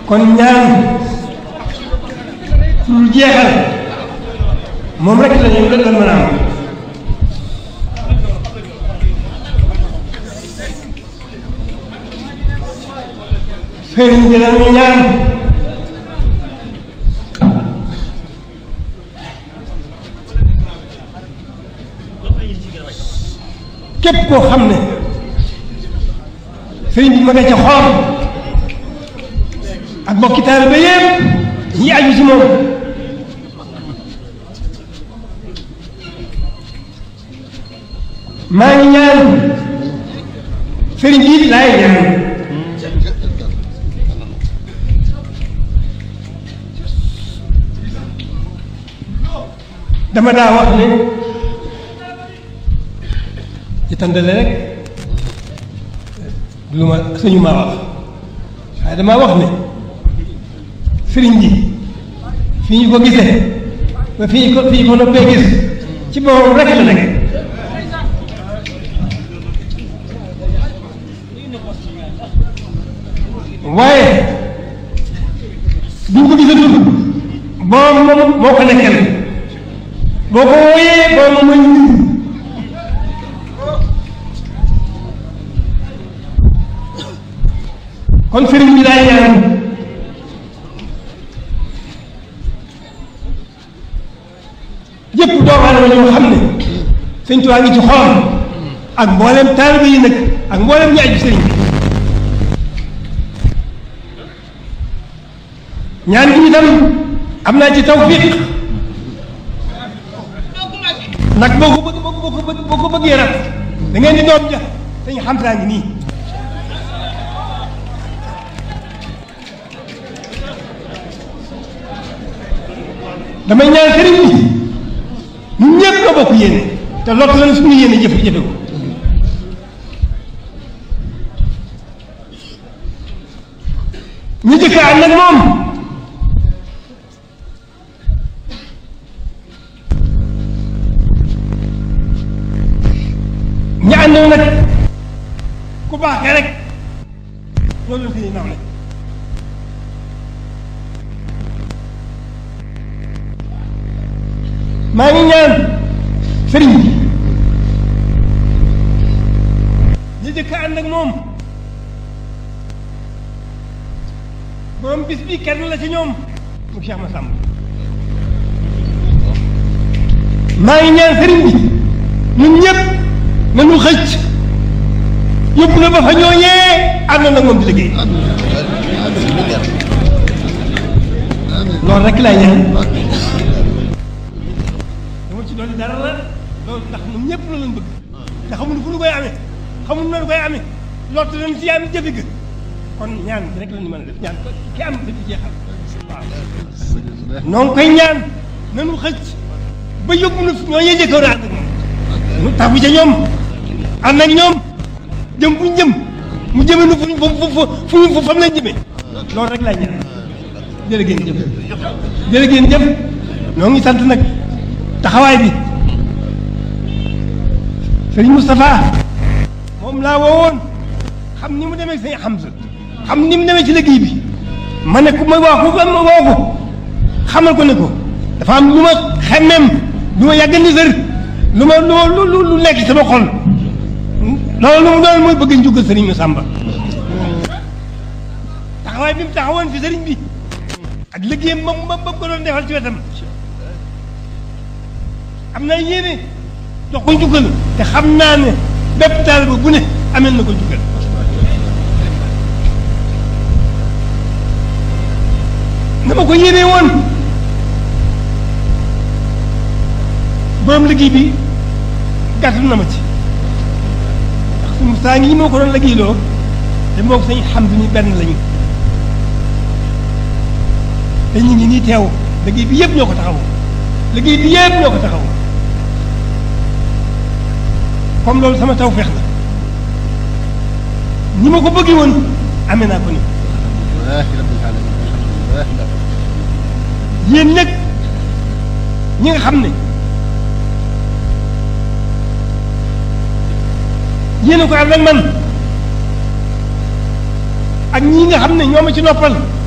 kon ñaan su dul jeexal moom rek la ñu la mën a am sëriñ bi la ñu ñaan képp koo xam ne sëriñ bi ma nga ca xool ak mbokki taaliba yépp ñi aju ci moom maa ngi ñaan sëriñ bi laay ñaan dama daa wax ne ci tàndale rek lu ma sëñu maa wax waaye damaa wax ne sëriñ bi fi ñu ko gisee ba fi ñu ko fi ñu ko noppee gis ci boppam rek la nekk waaye duñ ko gisatul boom moom moo ko nekkal boo ko wooyee boom moom mooy ñu kon sëriñ bi daay ñaan yëpp doomu aadama ñoo xam ne sëñ Tuubaa ngi ci xool ak mboolem taalibe yi nag ak mboolem ñu aju sëriñ bi ñaan gi itam am naa ci tawfiq nag boo ko bëgg boo ko bëgg boo ko bëggee rab da ngeen di doom ja dañu xam saa ngi nii damay ñaan sëriñ bi ñun ñëpp nga bokk yéene te lott lañ suñu yéene jëf jëfe ko ñu jëkk ànd ak moom ñu àndoon nag ku baax ka rek loolu la fi nawle maa ngi ñaan sëriñ bi ñu jëkk ànd ak moom borom bis bi kenn la ci ñoom mu Cheikh Massamba maa ngi ñaan sëriñ bi ñun ñëpp nañu xëcc yóbbu na ba fa ñooñee ànd na moom di liggéey loolu rek laay ñaan dama ci doon dara la loolu ndax ñun ñëpp la lañ bëgg te xamuñu fu ñu koy amee xamuñu nu koy amee lott nañ ci am jëfe ga kon ñaan bi rek la ñu mën a def ñaan ko ki am dafi jeexal waaw noo ngi koy ñaan nanu xëcc ba yóbbu na ñoo ñee jëkkoon ànd ak moom nu tabu ca ñoom ànd ak ñoom jëm fu ñu jëm mu jëme nu fu fu fu fu fu fam lañ jëmee loolu rek laay ñaan jërë ngeen jëf jërë ngeen jëf noo ngi sant nag taxawaay bi sëriñ Moustapha moom laa woowoon xam ni mu demee sëñ Hamza xam ni mu demee ci liggéey bi ma ne ku ma wax ku ma woo ko xamal ko ne ko dafa am lu ma xemmeem lu ma yàgg ni sër lu ma lu lu lu nekk sama xol loolu lu mu doon mooy bëgg njugal sëriñ Massamba taxawaay bi mu taxawoon fi sëriñ bi ak liggéeyam ba ba ba ko doon defal ci wetam am na yéene jox ko njukkal te xam naa ne bépp taaliba bu ne amel na ko njukkal na ma ko yéene woon borom liggéey bi gàttal na ma ci ndax suñu saa ngi moo ko doon liggéeyloo te moo ko sañ xam ni benn lañu te ñu ngi nii teew liggéey bi yëpp ñoo ko taxaw liggéey bi yëpp ñoo ko taxaw comme loolu sama taw feex la ni ma ko bëggee woon amee naa ko ni yéen nag ñi nga xam ne yéen a ko ànd ak man ak ñii nga xam ne ñoo ma ci noppal